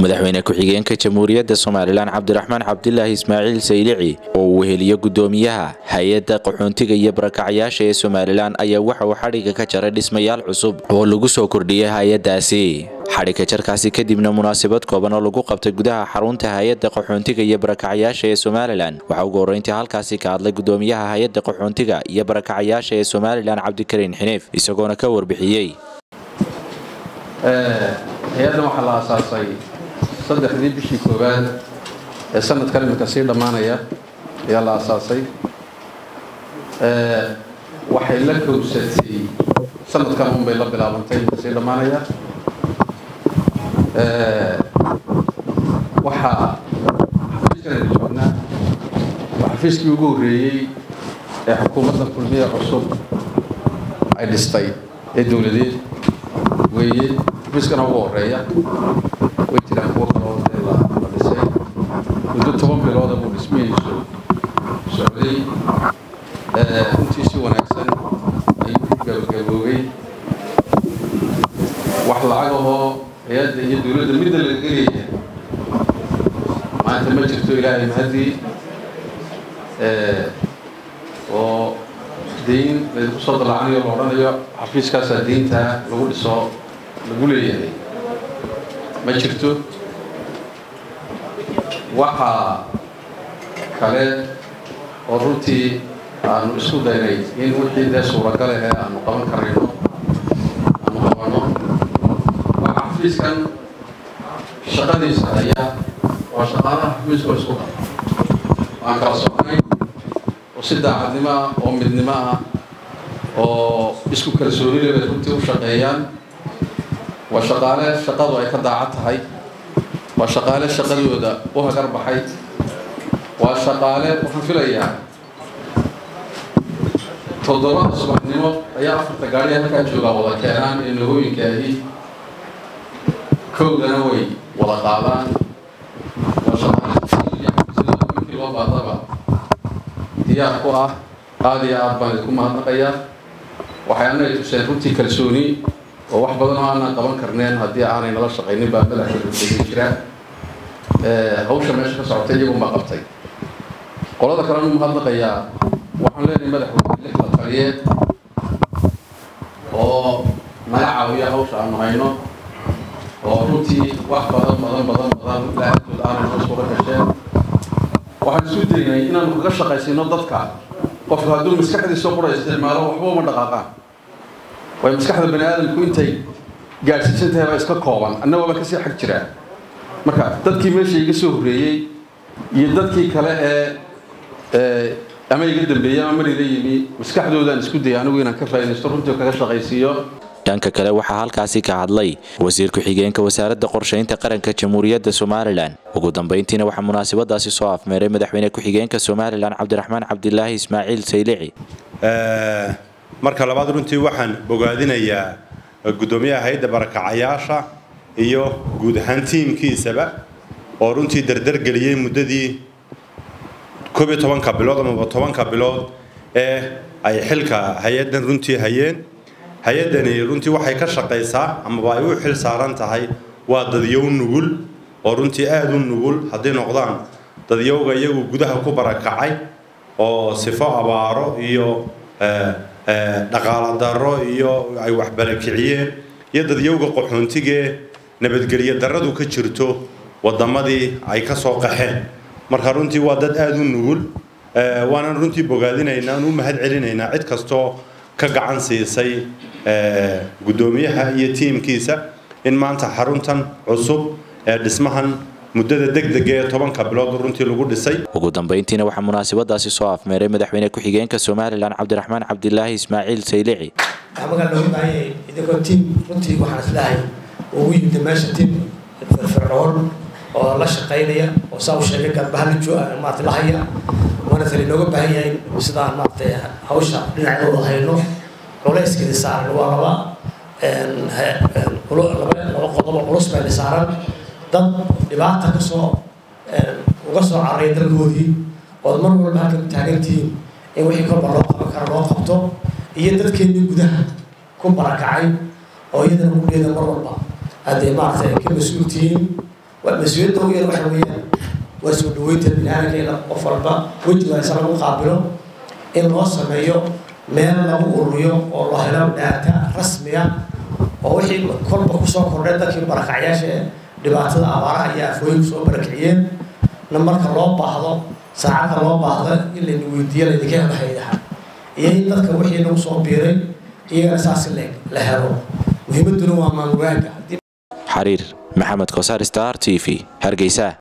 madaxweyne ku-xigeenka jamhuuriyadda somalilan cabdiraxmaan cabdilaahi ismaaciil saylici oo uu weheliyo gudoomiyaha hay-adda qaxoontiga iyo barakacyaasha ee somalilan ayaa waxa uu xadhigga ka jaray dhismayaal cusub oo lagu soo kordhiyay hay-addaasi xadhigga jarkaasi kadibna munaasabad kooban oo lagu qabtay gudaha xarunta hay-adda qaxoontiga iyo barakacyaasha ee somalilan waxaa ugu horreyntii halkaasi ka hadlay gudoomiyaha hay-adda qaxoontiga iyo barakacyaasha ee somalilan cabdikariin xiniif isagoona ka warbixiyey hay-addan waxaa la aasaasay saddexdii bishii koowaad ee sanadkan iminka sii dhammaanaya ayaa la aasaasay waxay la kowsatay sanadkan unbay la bilaabantay iminka sii dhammaanaya waxaa xafiiskan joognaa waa xafiiskii ugu horreeyey ee xukuumadda kulmiye cusub ay dhistay ee dowladeed weeye xafiiskana ugu horeeya way jiraan kuwo kaloo dee la dhisay muddo toban bilooda buu dhismihiisu socday runtii si wanaagsan ayuu ku gabagaboobay wax lacagahoo hay-adda iyo dowladda midda laga gelaya maanta ma jirto ilaahay mahadii oo dayn laydinku soo dallacanayo la odhanayo xafiiskaasaa daynta lagu dhiso lagu leeyahay ma jirto waxaa kale oo runtii aanu isku daynay in wixii dee suuragal ahe aanu qaban karayno aanu qabano waxaa xafiiskan shaqadiisa ayaa waa shaqaalaha xafiiska isku dha aan kala soconay oo si daacadnimo ah oo midnimo ah oo isku kalsoonile bay runtii u shaqeeyaan waa shaqaale shaqadu ay ka daacad tahay waa shaqaale shaqadooda u hagar baxay waa shaqaale waxaan filayaa toddobada subaxnimo ayaa afarta gaari halkaa joogaa wada keenaan ee nahooyinka ahi kowdana way wada qaadaan waa shaqaale loo baadaba diyaar ku ah aada iyo aad baan idinku mahadnaqayaa waxay annaga tuseen runtii kalsooni oo wax badan oo aanaan qaban karneen haddii aanay nala shaqaynin baa madaxdegin jira hawsha meesha ka socotay iyagunbaa qabtay qolada kalenu mahadnaqayaa waxaan leenahay madaxweyne lixda taliye oo naga caawiya hawsha aanu hayno oo runtii wax badan badan badan badan ilaahadood aanay noo suura gasheen waxaan isu daynay inaanu kaga shaqaysino dadka qofku hadduu maskaxdiisa qura isticmaalo waxba uma dhaqaaqaan way maskaxda bani aadamku intay gaadhsiisan tahay baa iska kooban annagooba kasii xag jiraa marka dadkii meesha iga soo horreeyey iyo dadkii kale ee ama iga dambeeyey ama mar ila yimi maskaxdoodaan isku dayay anigu inaan ka faa'iidaysto runtii kaga shaqaysiiyo dhanka kale waxaa halkaasi ka hadlay wasiir ku-xigeenka wasaaradda qorshaynta qaranka jamhuuriyadda somalilan ugu dambeyntiina waxaa munaasabadaasi soo afmeeray madaxweyne ku-xigeenka somalilan cabdiraxmaan cabdilaahi ismaaciil saylici marka labaad runtii waxaan bogaadinayaa guddoomiyaha hay-adda barakacayaasha iyo guud ahaan tiimkiisaba oo runtii dardargeliyey muddadii koob iyo tobanka bilood amaba tobanka bilood ee ay xilka hay-addan runtii hayeen hay-addani runtii waxay ka shaqaysaa amaba ay u xil saaran tahay waa dadyow nugul oo runtii aada u nugul hadday noqdaan dadyowga iyagu gudaha ku barakacay oo sifo abaaro iyo dhaqaalo darro iyo ay waxbarakiciyeen iyo dadyowga qaxoontigee nabadgelyo darradu ka jirto waddamadii ay ka soo qaxeen marka runtii waa dad aada u nugul waanan runtii bogaadinaynaa u mahad celinaynaa cid kastoo ka gacan siisay guddoomiyaha iyo tiimkiisa in maanta xaruntan cusub ee dhismahan muddada degdega ee tobanka bilood runtii lagu dhisay ugu dambeyntiina waxaa munaasabadaasi soo afmeeray madaxweyne ku-xigeenka somalilan cabdiraxmaan cabdilaahi ismaaciil saylici amagaa looga baahanyay idinkoo tiim runtii waxaan islehay ugu yimid meesha tiim firfircoon oo la shaqaynaya oo saa u sheegay garbahaljo maarata la haya waana tali looga baahan yahay sidaan maaragtay hawsha dhinacdooda hayno culayskeeda saaran waa laba laba qodobo culus bayna saaran dad dhibaata kasoo uga soo carray dalkoodii ood mar walba halkan taagantihiin in wixii korba loo qaban karo loo qabto iyo dadkeennii gudaha ku barakacay oo iyadana mugdheeda mar walba hadday maaragtay ka mas-uul tihiin mas-uuliyadda ugu yar waxa weeyaan waa soo dhaweynta biniaadankeena qof walba wejigaasa lagu qaabilo in loo sameeyo meel lagu ururiyo oo loo helo dhaata rasmiya oo wixii kolba kusoo kordhay dadkii barakacyaasha ee dhibaatada abaaraha iyo afooyin kusoo barakiciyeen na marka loo baahdo saacadda loo baahdo in layna weydiiyo laydinka helo haydaha iyo in dadka wixii nagu soo biiray iyagana saas la helo muhiimadduna waa maamulwaanka xariir maxamed kosaar star t v hargeysa